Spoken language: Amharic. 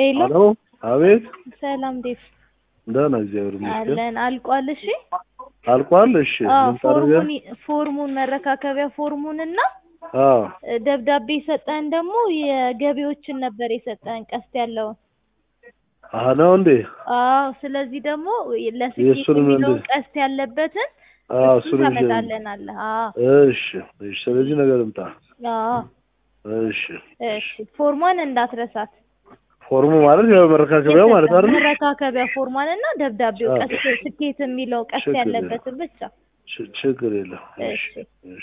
ሄሎ ሄሎ አቤት ሰላም ዴፍ ደህና እግዚአብሔር ይመስገን አለን አልቋል። እሺ አልቋል እሺ አዎ ምን ታደርገ ፎርሙን ፎርሙን መረካከቢያ ፎርሙን እና አዎ ደብዳቤ የሰጠን ደግሞ የገቢዎችን ነበር የሰጠን ቀስት ያለውን አህ ነው እንዴ አዎ ስለዚህ ደግሞ ለስኬት የእሱንም የሚለውን እንደ- ቀስት ያለበትን አዎ እሱን እሱን ይዤ ታመጣለናለህ አዎ እሺ እሺ ስለዚህ ነገር እምጣ አዎ እሺ እሺ ፎርሟን እንዳትረሳት ፎርሙ ማለት ያው መረካከቢያው ማለት አይደል መረካከቢያ ፎርሟን እና ደብዳቤው አዎ። ቀስት ስኬት የሚለው ቀስት ችግር የለም። ያለበትን ብቻ ች- ችግር የለም እሺ እሺ እሺ